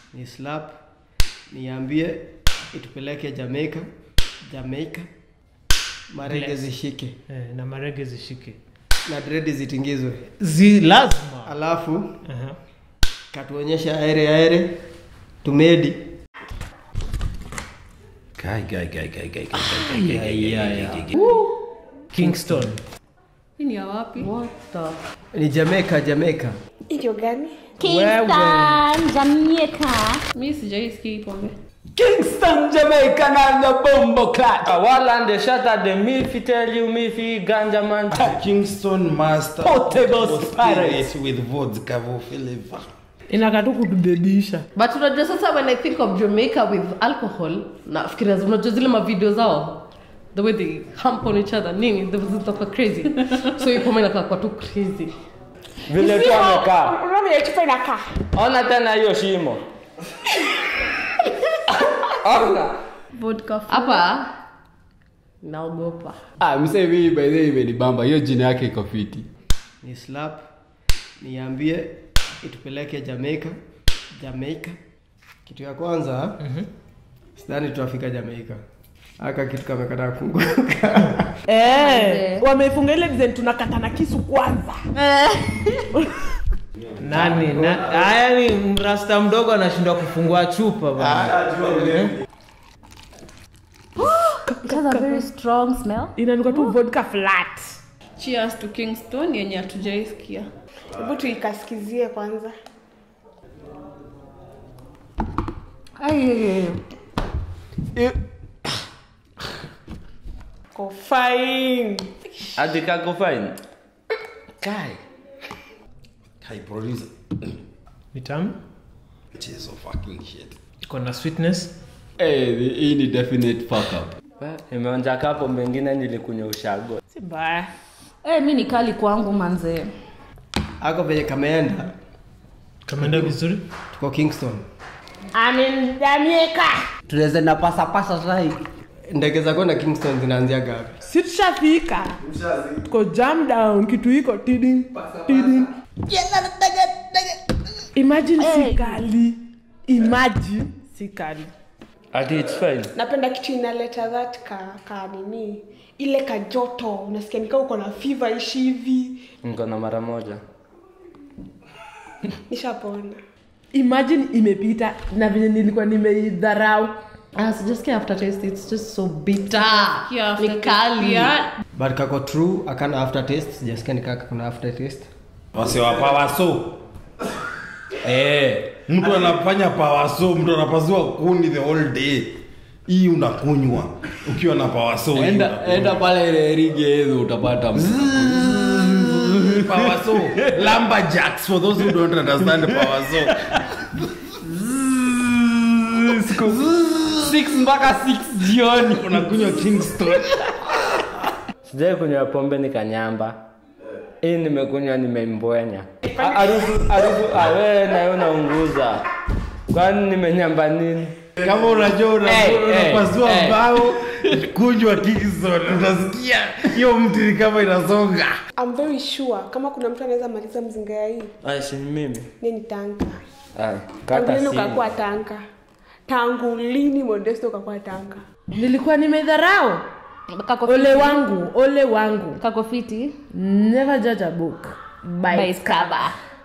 ni slap niambie itupeleke Jamaica Jamaica marege Bless. zishike eh, na marege zishike na dredi zitingizwe zi lazima alafu Aha. katuonyesha aere aere tumedi Guy, guy, guy, guy, guy, guy, guy, guy, guy, guy, guy, guy, guy. kingston hii ni ya wapi ni Jamaica Jamaica hiyo gani Kingston, Jamaica. mi sijaisikia hii pombe Kingston, Jamaica, and the bombo clat. Awalan the shatter the milfi tell you milfi ganja man. Kingston Master Portable Spirits with vodka flavor. inakatu kutubebisha but unajua sasa when i think of jamaica with alcohol nafikiria unajua zile mavideo zao the way they hump on each other nini zitakuwa crazy so hii pombe inakaa kwa tu crazy Vile tu amekaa. unaona vile chupa inakaa Ona tena hiyo shimo. Ona. vodka hapa naogopa ah, msee mimi by the way imenibamba hiyo jina yake iko fiti ni slap niambie itupeleke Jamaica Jamaica kitu ya kwanza mm-hmm. sidhani tutafika Jamaica aka kitu kamekataa kufunguka Eh, wamefunga ile design tunakatana kisu kwanza nani na, haya ni mrasta mdogo anashindwa kufungua chupa bana It has a very strong smell. inanuka tu vodka flat cheers to kingston yenye hatujaisikia hebu tuikasikizie kwanza ko fine Ati kako fine. Guy. Guy, producer. vitamu Cheers of fucking shit. iko na sweetness Eh, hii ni definite fuck up Imeonja kapo mengine nilikunywa ushago. si mbaya Eh, mi ni kali kwangu manze. ako venye kameenda kameenda vizuri tuko Kingston amin Jamaica tunaweza na pasa pasa sai ndege za kwenda Kingston zinaanzia gapi si tushafika tuko jam down kitu iko tiding tiding imagine si kali imagine si kali Ati it's fine. napenda kitu inaleta that ka, ka nini ile kajoto unasikia nikaa uko na fiva ishi hivi Niko na mara moja. nishapona imagine imepita na venye nilikuwa nimeidharau ah, sijasikia after taste it's just so bitter Yeah, ni after kali taste, yeah. but kako true akana after taste sijasikia nikaka kuna after taste Wase wa power so. Eh, mtu anafanya power so, mtu anapasua kuni the whole day. Hii unakunywa ukiwa na power so. hii enda unakunywa. enda pale ile rigi yetu utapata power so. Lumberjacks for those who don't understand power so. six mpaka six jioni Unakunywa Kingston. Sijai kunywa pombe nikanyamba. Hii nimekunywa nimembwenya. Ha- Harufu harufu awe nayo naunguza. Kwani nimenyamba nini? Kama unajua una- Eh, eh, unapasua eh. mbao, kunywa Kingston. Utasikia hiyo mti ni kama inasonga. I'm very sure kama kuna mtu anaweza maliza mzinga ya hii Ai si mimi. ni ni tanka Ai, tangu kata lini simu. ukakuwa tanka tangu lini modesto ukakuwa tanka nilikuwa nimedharau Kako ole fiti. wangu ole wangu Kako fiti. never judge a book by By its its cover.